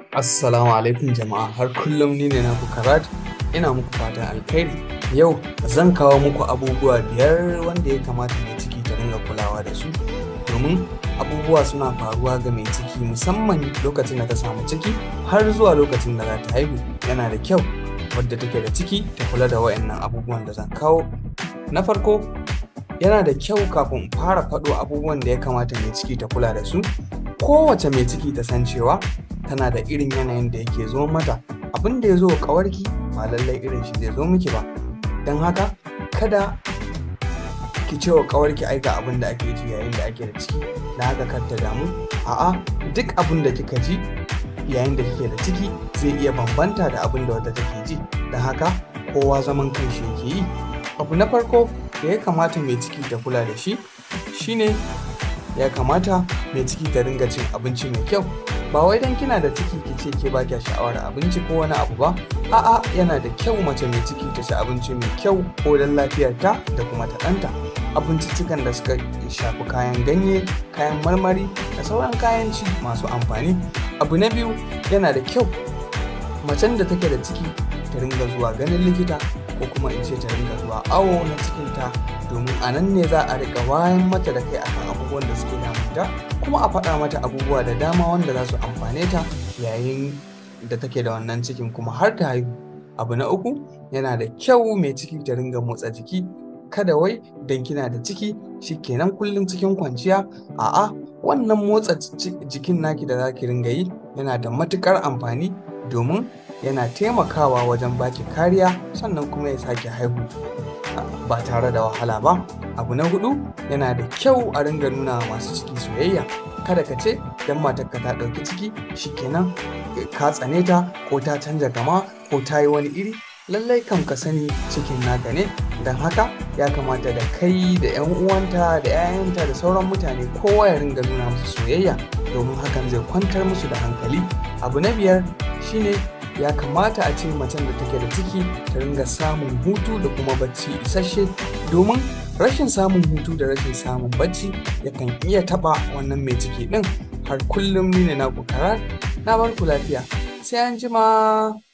Assalamu alaikum jama'a har kullum ni ne naku Karat ina muku fatan alkhairi yau zan kawo muku abubuwa biyar wanda ya kamata mai ciki ta dinga kulawa da su domin abubuwa suna faruwa ga mai ciki musamman lokacin da ta samu ciki har zuwa lokacin da za ta haihu yana da kyau wadda take da ciki ta kula da wayannan abubuwan da zan kawo na farko yana da kyau kafin in fara faɗo abubuwan da ya kamata mai ciki ta kula da su kowace mai ciki ta san cewa tana da irin yanayin da yake zo mata abin da ya zo kawarki ba lallai irin shi zai zo miki ba don haka kada ki ce wa kawarki aika abin da ake ji yayin da ake da ciki da haka kar ta damu a'a duk abin da kika ji yayin da kike da ciki zai iya bambanta da abin da wata take ji don haka kowa zaman kanshi yake yi abu na farko da ya kamata mai ciki ta kula da shi shine ya kamata mai ciki ta ringa cin abinci mai kyau ba wai dan kina da ciki ki ce ke ba kya sha'awar abinci ko wani abu ba a'a yana da kyau mace mai ciki ta ci abinci mai kyau ko dan lafiyarta da kuma ta ɗanta abinciccikan da suka shafi kayan ganye kayan marmari da sauran kayan ci masu amfani abu na biyu yana da kyau macen da take da ciki ta ringa zuwa ganin likita ko kuma in ce ta ringa zuwa awo na cikinta domin a nan ne za a riƙa wayan mata da kai akan abubuwan da suke damunta kuma a faɗa mata abubuwa da dama wanda za su amfane ta yayin da take da wannan cikin kuma har ta haihu abu na uku yana da kyau mai ciki ta ringa motsa jiki kada wai dan kina da ciki shikenan kullum cikin kwanciya a'a wannan motsa jikin naki da zaki ringa yi yana da matukar amfani domin yana taimakawa wajen baki kariya sannan kuma ya sake haihu ba tare da wahala ba abu na hudu yana da kyau a ringa nuna masu ciki soyayya kada ka ce dan matarka ta ɗauki ciki shikenan ka tsane ta ko ta canja gama ko ta yi wani iri lallai kam ka sani cikin naka ne don haka ya kamata da kai da 'yan uwanta da 'ya'yanta da sauran mutane kowa ya ringa nuna musu soyayya domin hakan zai kwantar musu da hankali abu na biyar shine ya kamata a ce macen da take da ciki ta ringa samun hutu da kuma bacci isasshe domin rashin samun hutu da rashin samun bacci yakan iya taba wannan mai ciki din har kullum ni ne na karar na bar ku lafiya sai an jima